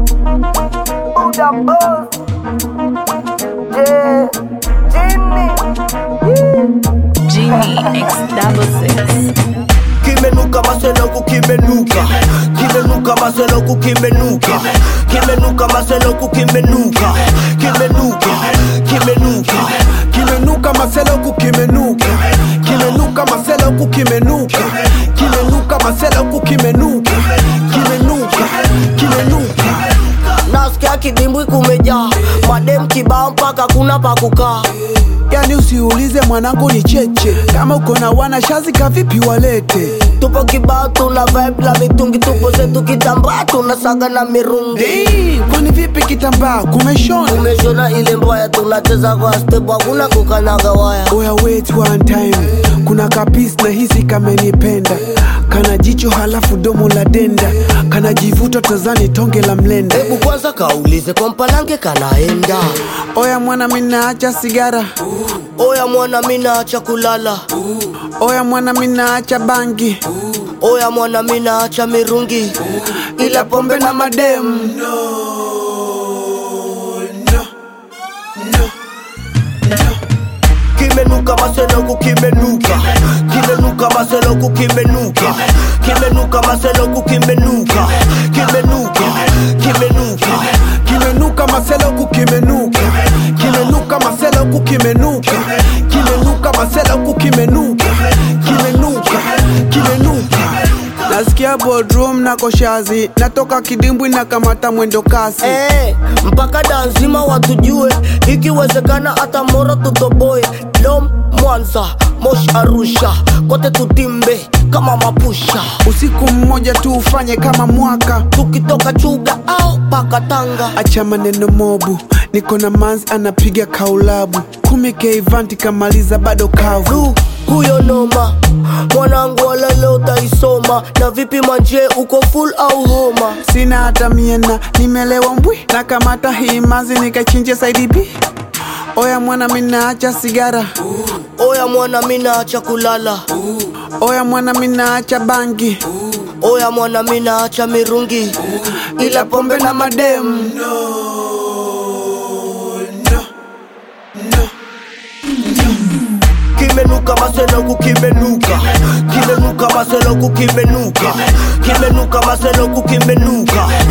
Buddha boss. Yeah. Jimmy. Genie X double six. kimenuka maseloku kimenuka kimenuka maseloku kimenuka kimenuka maseloku kimenuka kimenuka kimenuka kimenuka maseloku kimenuka kimenuka maseloku kimenuka kimenuka maseloku kimenuka kimenuka kimenuka nasikia kidimbwi kumejaa madem kibao mpaka kuna pa kukaa yani usiulize mwanangu ni cheche kama uko na wana shazi kavipi walete tupo kibao tuna vibe la mitungi tupo zetu kitambaa tunasaga na mirungi Hey, kwani vipi kitambaa kumeshona umeshona ile mbaya tunacheza kwa step hakuna kukanaga waya oya wait one time kuna kapis na hisi kamenipenda kana jicho halafu domo la denda kana jivuta tazani tonge la mlenda hebu kwanza kaulize kwa mpalange kanaenda oya mwana minaacha sigara oya mwana minaacha kulala oya mwana minaacha bangi oya mwana minaacha mirungi ila pombe na mademu kimenuka maseloku kimenuka kimenuka maseloku kimenuka kimenuka maseloku kimenuka kimenuka kimenuka kimenuka maseloku kimenuka kimenuka maseloku kimenuka kimenuka maseloku kimenuka kimenuka kimenuka nasikia bodrum na koshazi natoka kidimbwi na kamata mwendo kasi Eh, mpaka danzima watujue ikiwezekana hata moro tutoboe dom mwanza mosh arusha kote tutimbe kama mapusha usiku mmoja tu ufanye kama mwaka tukitoka chuga au paka tanga acha maneno mobu niko na mans anapiga kaulabu kumi keivanti kamaliza bado kavu du huyo noma mwanangu wala leo utaisoma na vipi manje uko full au homa sina hata miena nimelewa mbwi na kamata hii mazi nikachinje saidibi oya mwana minaacha sigara oya mwana minaacha kulala oya mwana minaacha bangi oya mwana minaacha mirungi ila pombe na mademu kimenuka maseloku kimenuka kimenuka maseloku kimenuka kimenuka maseloku kimenuka